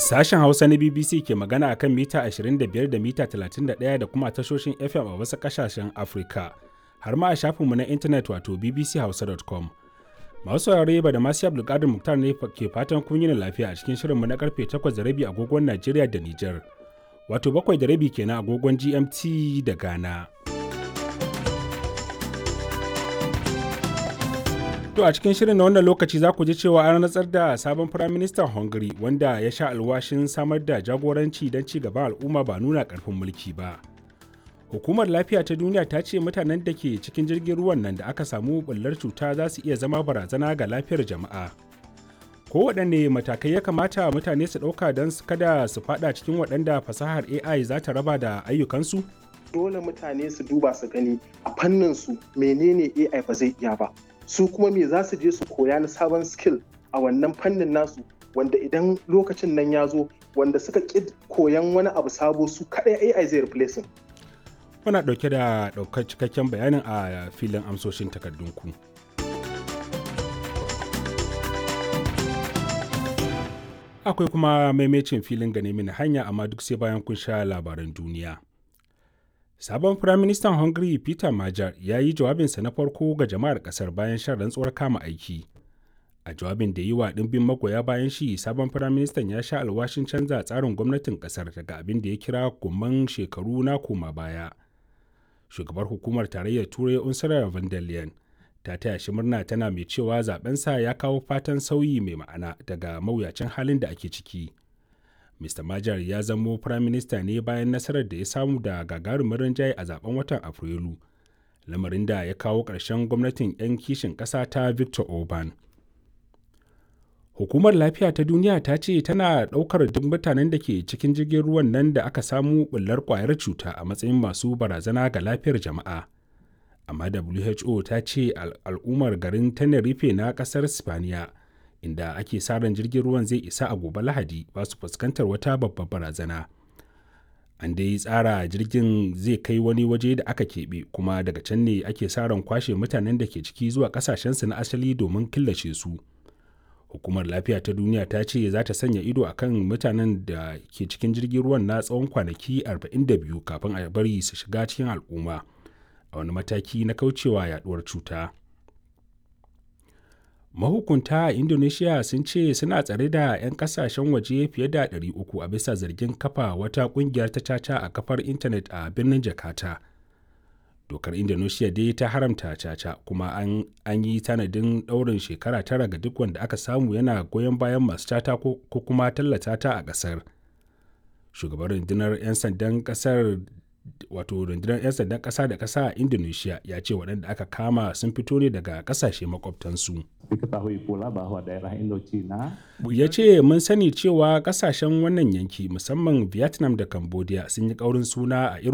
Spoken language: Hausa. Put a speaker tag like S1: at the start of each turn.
S1: Sashen Hausa na BBC ke magana a kan mita 25 da mita 31 da kuma tashoshin FM a wasu ƙasashen Afirka, har ma a shafinmu na intanet wato bbchausa.com. Masu saurare ba da masu Abdulkadir Muktar ne ke fatan kun yi lafiya a cikin shirinmu na karfe 8 da rabi agogon Najeriya da Nijar, wato 7 da rabi kenan agogon GMT da Ghana. To a cikin shirin na wannan lokaci za ku ji cewa an rantsar da sabon firaministan Hungary wanda ya sha alwashin samar da jagoranci don ci gaban al'umma ba nuna karfin mulki ba. Hukumar lafiya ta duniya ta ce mutanen da ke cikin jirgin ruwan nan da aka samu bullar cuta za su iya zama barazana ga lafiyar jama'a. Kowaɗanne matakai ya kamata mutane su ɗauka don kada su faɗa cikin waɗanda fasahar AI za ta raba da ayyukansu?
S2: Dole mutane su duba su gani a fannin su menene AI ba zai iya ba. su kuma me za su je su koya na sabon skill a wannan fannin nasu wanda idan lokacin nan ya zo wanda suka ƙi koyan wani abu sabo su kaɗai AI zai replacing.
S1: Muna ɗauke da ɗaukar cikakken bayanin a filin amsoshin takardunku. Akwai kuma maimacin filin gane mini hanya amma duk sai bayan kun sha labaran duniya. Sabon Firaministan Hungary Peter Major ya yi jawabinsa na farko ga jama'ar ƙasar bayan shan rantsuwar kama aiki. A jawabin da yi wa ɗimbin magoya bayan shi, sabon Firaministan ya sha alwashin canza tsarin gwamnatin ƙasar daga abin da ya kira gumman shekaru na koma baya. Shugabar hukumar tarayyar Turai Ursula von der Leyen ta taya shi murna tana mai cewa zabensa ya kawo fatan sauyi mai ma'ana daga mawuyacin halin da ake ciki. Mr. Majar ya zamo firaminista ne bayan nasarar da ya samu da gagarumin rinjaye a zaben watan Afrilu, lamarin da ya kawo ƙarshen gwamnatin 'yan kishin ƙasa ta Victor Orban. Hukumar Lafiya ta Duniya ta ce tana ɗaukar duk mutanen da ke cikin jirgin ruwan nan da aka samu ɓullar ƙwayar cuta a matsayin masu barazana ga lafiyar jama'a. Amma WHO ta ce al'ummar garin Tenerife na ƙasar Spaniya. inda ake sa ran jirgin ruwan zai isa a gobe lahadi ba su fuskantar wata babbar barazana an dai tsara jirgin zai kai wani waje da aka keɓe kuma daga can ne ake sa ran kwashe mutanen da ke ciki zuwa kasashensu na asali domin killace su hukumar lafiya ta duniya ta ce za ta sanya ido akan mutanen da ke cikin jirgin ruwan na tsawon kwanaki 42 kafin a bari su shiga cikin al'umma a wani mataki na kaucewa yaduwar cuta. mahukunta a indonesia sun ce suna tsare da 'yan kasashen waje fiye da 300 a bisa zargin kafa wata kungiyar ta caca a kafar intanet a birnin jakarta dokar indonesia dai ta haramta caca kuma an, an yi tanadin daurin shekara tara ga duk wanda aka samu yana goyon bayan masu caca ko, ko kuma tallata ta a kasar shugaban rundunar 'yan sandan kasar wato rundunar 'yan sandan kasa da kasa a indonesia ya ce waɗanda aka kama sun fito ne daga ƙasashe makwabtansu
S3: Diketahui pula bahwa daerah Indochina
S1: ya ce mun sani cewa ƙasashen wannan yanki musamman vietnam da cambodia sun yi ƙaurin suna a irin